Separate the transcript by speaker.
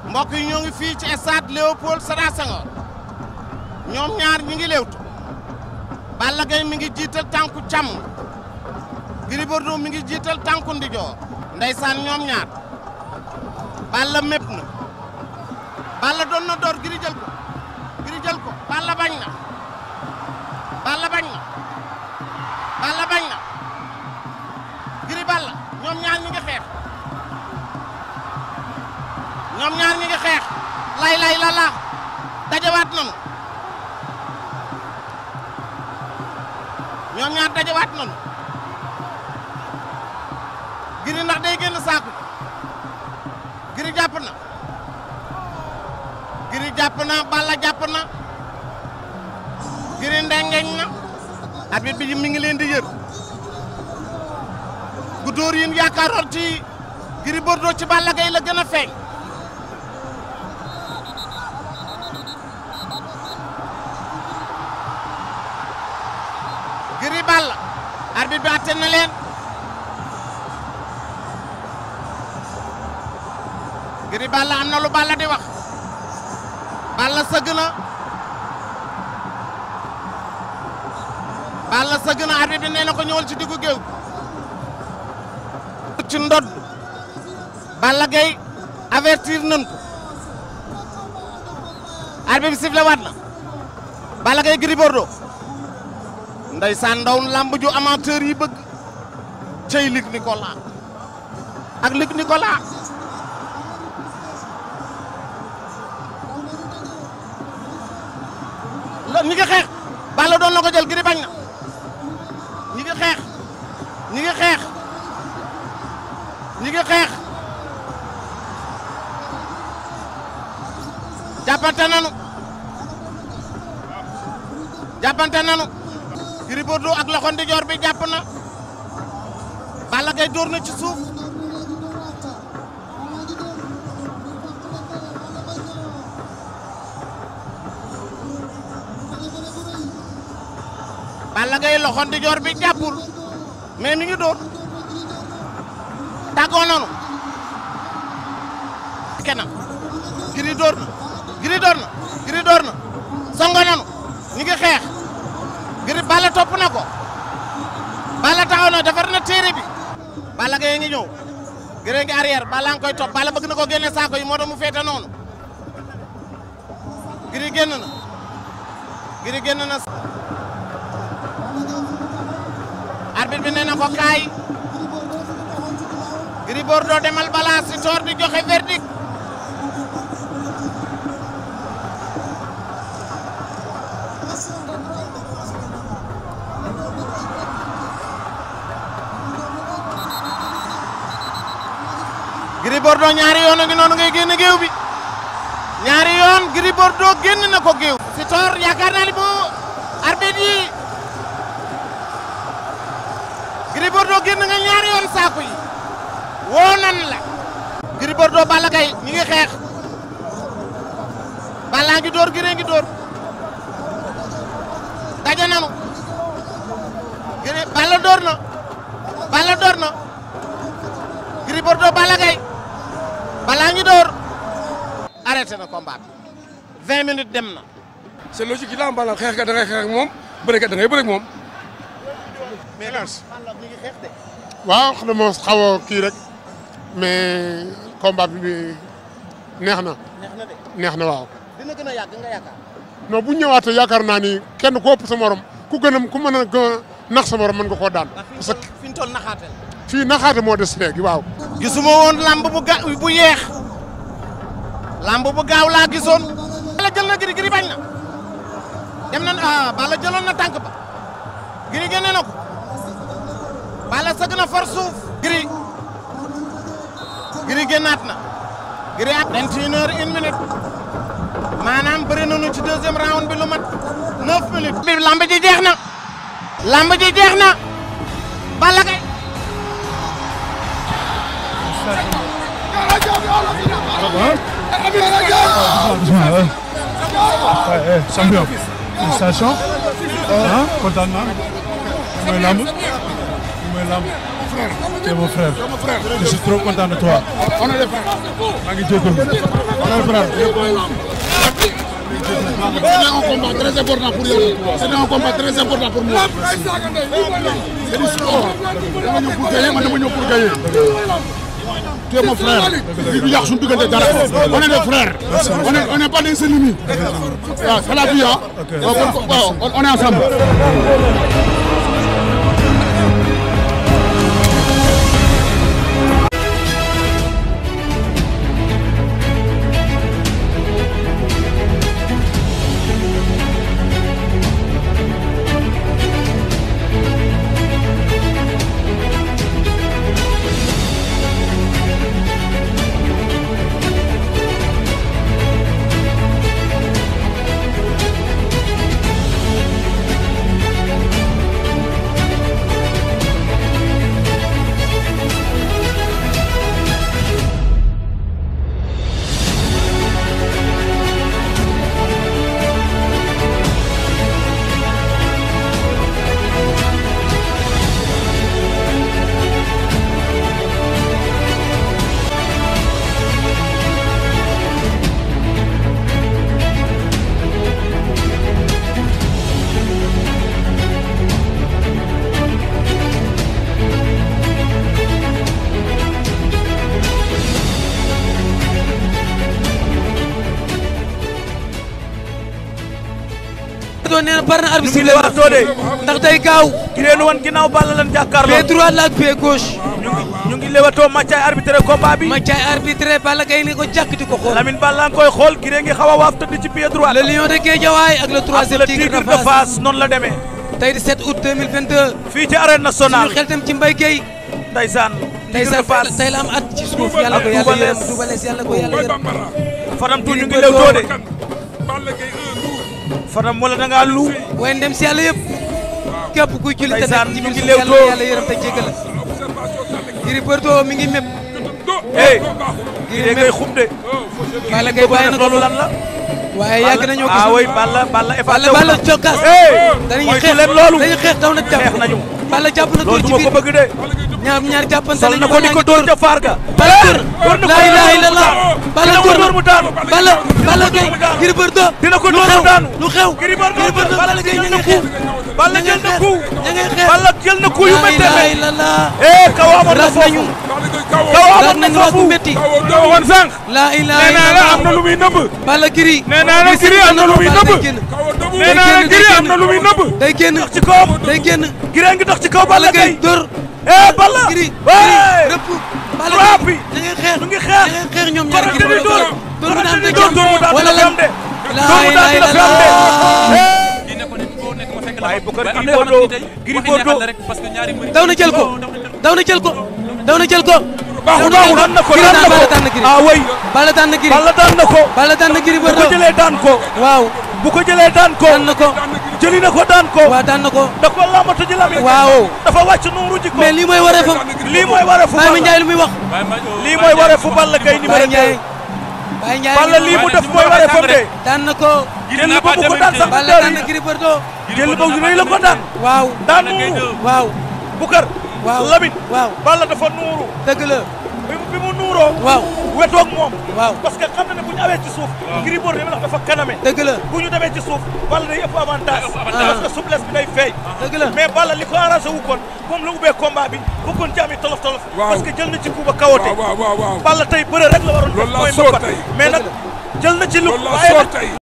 Speaker 1: mbokk yi ñoo ngi fii ci stade Léopold Sédar Senghor ñoom ñaar ñi ngi léewtu Balla Gaye mi ngi jiital tànku càmm Gris Bordeaux mi ngi jiital tànku ndijoor ndeysaan ñoom ñaar Balla mépp na Balla doon na door Gris jël ko Gris jël ko Balla bañ na Balla bañ na Balla bañ na Gris Balla ñoom ñaar ñi ngi xeex ñoom ñaar ñi ngi xeex lay lay la la dajawaat nañu ñoom ñaar dajawaat nañu Gris ndax day génn saaku Gris jàpp na Gris jàpp na Balla jàpp na Gris ndengeñ na arbitre bi mi ngi leen di yër gu dóor yin yaakaaroon ci Gris Bordeaux ci Balla Gaye la gën a feeñ Gris Balla arbitre bi atte na leen Gris Balla am na lu Balla di wax Balla sëgg na Balla sëgg na arbitre bi nee na ko ñëwal ci diggu géew ci ndodd Balla Gaye avertir nañ ko arbitre bi sifflé waat na Balla Gaye Gris Bordeaux ndeysaan ndaw lamb ju amateur yi bëgg cey Luc Nicolas ak Luc Nicolas la ñi ngi xeex Balla doon na ko jël Gris bañ na ñi ngi xeex ñi ngi xeex ñi ngi xeex jàppante nanu jàppante nanu Gris Bordeaux ak loxo ndijoor bi jàpp na Balla Gaye dóor na ci suuf Balla Gaye loxo ndijoor bi jàppul mais mi ngi dóor tàggoo nanu kenam Gris dóor na Gris dóor na Gris dóor na songo nanu ñi ngi xeex Gris Balla topp na ko Balla taxaw na defar na téere bi Balla Gaye ngi ñëw Gris ngi arrière Balla ngi koy topp Balla bëgg na ko génne saako yi moo tax mu féete noonu Gris génn na Gris génn na arbitre bi nee na ko kaay Gris Bordeaux demal balaa si toor di joxe verdict Gris Bordeaux ñaari yoon a ngi noonu ngay génn géew bi ñaari yoon Gris Bordeaux génn na ko géew si toor yaakaar naa ni bu arbitre yi Gris Bordeaux génn nga ñaari yoon saaku yi woo nan la Gris Bordeaux Balla Gaye ñi ngi xeex Balla ngi dóor Gris ngi dóor daje nanu Gris Balla dóor na Balla dóor na Gris Bordeaux Balla Gaye Balla ngi dóor arrêté na combat bi 20 minutes dem na
Speaker 2: c'est logique yi la am bala xeex kat da ngay xeex ak moom bëre kat da ngay bëre ak moom.
Speaker 1: mais Balla mi ngi xeex de
Speaker 3: waaw xam na moo xaw a kii rek mais combat bi neex na
Speaker 1: neex na de
Speaker 3: neex na waaw.
Speaker 1: dina gën a yàgg nga yaakaar
Speaker 3: non bu ñëwaatee yaakaar naa ni kenn ku ëpp sa morom ku gën a ku mën a gën a nax sa morom mën nga koo daan. parce que
Speaker 1: fi ñu toll naxaatel
Speaker 3: fii naxaate moo des léegi waaw.
Speaker 1: gisuma woon lamb bu ga bu yeex lamb bu gaaw laa gisoon. Balla jël na Gris Gris bañ na dem na ah Balla jëloon na tànk ba Gris génne na ko Balla sëgg na far suuf. Gris Gris génnaat na Gris ak 21 heures une minute maanaam bëri nañu ci deuxième round bi lu mat 9 minutes. bi lamb ji jeex na lamb ji jeex na Balla Gaye
Speaker 4: Ouais, champion. Félicitations. ah kontaan naa. mooy lamb mooy lamb.
Speaker 2: frère.
Speaker 4: Tu es mon frère.
Speaker 2: Tu es mon frère.
Speaker 4: Je suis trop content de toi.
Speaker 2: On est des frères.
Speaker 4: maa ngi jégalu.
Speaker 2: On est des frères. C'était un combat très important pour yow. C'était un combat très important pour moi. C'est du sport. dama ñëw pour gagner man dama ñëw pour gagner. Tu es mon frère. li du yàq suñu diggante dara. On est des frères. On est on est pas des ennemis. waaw c'est la vie ah. waaw on est ensemble.
Speaker 5: doon nee na pare na arbitre
Speaker 6: ñu ngi leewaatoo de.
Speaker 5: ndax day gaaw
Speaker 6: ki leen wan ginnaaw Balla lan jàkkaarloo.
Speaker 5: pied droit la ak pied gauche
Speaker 6: ñu ngi ñu ngi leewatoo Mathiaye arbitré combat bi.
Speaker 5: Mathiaye arbitré Balla Gaye ni ko jàkk di ko xool
Speaker 6: Lamine Balla nga koy xool Giré ngi xaw a waaf tëdd ci pied droit.
Speaker 5: le lion de Guédiawaye ak le
Speaker 6: ak
Speaker 5: troisième
Speaker 6: le
Speaker 5: tigre
Speaker 6: tigre
Speaker 5: de
Speaker 6: de
Speaker 5: Fass
Speaker 6: Fass noonu la demee.
Speaker 5: tey di 7 août 2022
Speaker 6: fii ci arène
Speaker 5: suñu
Speaker 6: nationale.
Speaker 5: xel tam ci Mbaye Gueye
Speaker 6: Ndeysaan. tigre de
Speaker 5: ndeysaan
Speaker 6: Fass
Speaker 5: tey la am at ci suuf yàlla ko
Speaker 6: Ak
Speaker 5: yàlla
Speaker 6: Double
Speaker 5: yërëm
Speaker 6: Less.
Speaker 5: Double Less yàlla ko yàlla yërëm
Speaker 6: Fadam tu ñu ngi
Speaker 5: Gris
Speaker 6: leewtoo de.
Speaker 2: Balla Gaye un lourd.
Speaker 6: Fadam wala da ngaa lu.
Speaker 5: waaye ndem si yàlla yëpp képp kuy julli te
Speaker 6: Ndeysaan,
Speaker 5: nekk ci
Speaker 6: ñu
Speaker 5: biir
Speaker 6: ngi
Speaker 5: suuf yàlla
Speaker 6: leewtoo.
Speaker 5: yàlla yërëm te jéggal la Gris Bordeaux mi ngi mépp
Speaker 6: hey. Giré ngay xub de.
Speaker 5: Balla Gaye bàyyi na ko
Speaker 6: loolu lan la.
Speaker 5: waaye yàgg nañoo gis
Speaker 6: ah oui Balla Balla effacé
Speaker 5: Balla
Speaker 6: wu na.
Speaker 5: Balla cokkaas
Speaker 6: hey.
Speaker 5: dañuy
Speaker 6: moytu
Speaker 5: xeex
Speaker 6: leen loolu.
Speaker 5: dañuy xeex daw na jàpp
Speaker 6: xeex nañu.
Speaker 5: Balla jàpp na
Speaker 6: loolu
Speaker 5: ko
Speaker 6: du
Speaker 5: ci
Speaker 6: ma ko
Speaker 5: biir
Speaker 6: bëgg de.
Speaker 5: ñaar ñaar jàppante
Speaker 6: sol na ko di ko dóor ca faar ga.
Speaker 5: Balla dóor
Speaker 6: door na ko
Speaker 5: laa ilaaha illallah Balla
Speaker 6: dina ko
Speaker 5: dóor
Speaker 6: dóor mu daanu.
Speaker 5: Balla Balla
Speaker 6: dina ko dóor mu
Speaker 5: Gaye
Speaker 6: daanu.
Speaker 5: Gris Bordeaux
Speaker 6: dina ko
Speaker 5: lu
Speaker 6: dóor mu
Speaker 5: xew
Speaker 6: daanu.
Speaker 5: lu xew
Speaker 6: Gris Bordeaux
Speaker 5: Balla
Speaker 6: Balla
Speaker 5: Gaye
Speaker 6: jël
Speaker 5: ña
Speaker 6: na
Speaker 5: ngay
Speaker 6: coup.
Speaker 5: xeex
Speaker 6: Balla
Speaker 5: ña
Speaker 6: jël
Speaker 5: ngay
Speaker 6: na coup.
Speaker 5: xeex ña ngay xeex
Speaker 6: Balla jël na coup yu
Speaker 5: laa
Speaker 6: méttee
Speaker 5: ilaaha
Speaker 6: métti.
Speaker 5: illallah
Speaker 6: eh kaw amoon na
Speaker 5: ras nañu
Speaker 6: foofu. kaw
Speaker 5: ras
Speaker 6: amoon na
Speaker 5: nañu ras bu
Speaker 6: foofu.
Speaker 5: métti
Speaker 6: kaw waxoon sànq.
Speaker 5: laa ilaaha
Speaker 6: nee naa la am na
Speaker 5: illallah
Speaker 6: lu muy nëbb.
Speaker 5: Balla Gris
Speaker 6: nee naa la Gris am na lu muy
Speaker 5: Balla
Speaker 6: nëbb.
Speaker 5: day génn
Speaker 6: nee naa la
Speaker 5: day
Speaker 6: Gris
Speaker 5: génn
Speaker 6: am na lu muy nëbb.
Speaker 5: day génn
Speaker 6: dox ci kawam.
Speaker 5: day génn
Speaker 6: Gris ngi dox ci kaw
Speaker 5: Balla
Speaker 6: Balla
Speaker 5: Gaye
Speaker 6: Gaye.
Speaker 5: dóor
Speaker 6: eh Balla.
Speaker 5: Gris
Speaker 6: waay.
Speaker 5: rëpp Balla
Speaker 6: Trois
Speaker 5: Gaye
Speaker 6: bi.
Speaker 5: ña ngay xeex
Speaker 6: ñu ngi xeex.
Speaker 5: ña ngay xeex ñoom ñaari
Speaker 6: Korante
Speaker 5: Gris
Speaker 6: di dóor.
Speaker 5: Bordeaux dóor mu daan
Speaker 6: Korante di
Speaker 5: da
Speaker 6: dóor. dóor mu daan
Speaker 5: wala
Speaker 6: dina fi am
Speaker 5: lan
Speaker 6: de.
Speaker 5: laa
Speaker 6: dóor mu daan
Speaker 5: ilaaha
Speaker 6: dina fi am de.
Speaker 5: illallah
Speaker 6: waaye bu ko Gris Bordeaux Gris Bordeaux
Speaker 5: daw na jël ko daw na jël ko daw na jël ko
Speaker 6: baaxul baaxul daan na ko
Speaker 5: Gris
Speaker 6: daan na
Speaker 5: Balla
Speaker 6: ko
Speaker 5: daan na Gris
Speaker 6: ah way
Speaker 5: Balla daan na Gris
Speaker 6: Balla daan na ko
Speaker 5: Balla daan na Gris
Speaker 6: bu ko
Speaker 5: Bordeaux
Speaker 6: jëlee daan ko
Speaker 5: waaw
Speaker 6: bu ko jëlee daan ko
Speaker 5: daan na ko
Speaker 6: jëli na ko daan ko
Speaker 5: waaw daan na ko
Speaker 6: da ko lambatu ji lam
Speaker 5: waaw
Speaker 6: dafa wàcc nuuru ji ko
Speaker 5: mais lii mooy waree fa
Speaker 6: lii mooy waree fu
Speaker 5: Baye
Speaker 6: Balla
Speaker 5: Ndiaye lu muy wax
Speaker 6: lii mooy waree fu Balla Gaye numéro
Speaker 5: Baye
Speaker 6: 2
Speaker 5: Ndiaye Baye Ndiaye
Speaker 6: Balla lii mu def mooy waree fam de
Speaker 5: daan na ko
Speaker 6: jël ba bu ko daan sax
Speaker 5: Balla daan na Gris Bordeaux
Speaker 6: jël ba rëy la ko daan
Speaker 5: waaw
Speaker 6: daan nuuru
Speaker 5: waaw
Speaker 6: Bukar
Speaker 5: waaw
Speaker 6: Lamine
Speaker 5: waaw
Speaker 6: Balla dafa nuuru
Speaker 5: dëgg la
Speaker 6: bi mu bi mu nuuroo
Speaker 5: waaw
Speaker 6: wetoog moom
Speaker 5: waaw
Speaker 6: parce que xam na ne bu ñu awee ci suuf Gris Bordeaux li dafa kaname
Speaker 5: dëgg la
Speaker 6: bu ñu demee ci suuf Balla day ëpp avantage parce que souplesse bi day feeñ
Speaker 5: dëgg la
Speaker 6: mais Balla li ko arrangé wu kon moom la ubbee combat bi bëggoon ci ami tolof tolof
Speaker 2: Waaw.
Speaker 6: parce que jël na ci coup ba kawote
Speaker 2: waaw waaw waaw.
Speaker 6: Balla tey bëre rek la waroon
Speaker 2: Loolu laa
Speaker 6: mooy
Speaker 2: sóor
Speaker 6: mbapat
Speaker 2: tey.
Speaker 6: mais nag jël na ci lu
Speaker 2: loolu laa
Speaker 6: waaye
Speaker 2: sóor
Speaker 6: nag
Speaker 2: tey.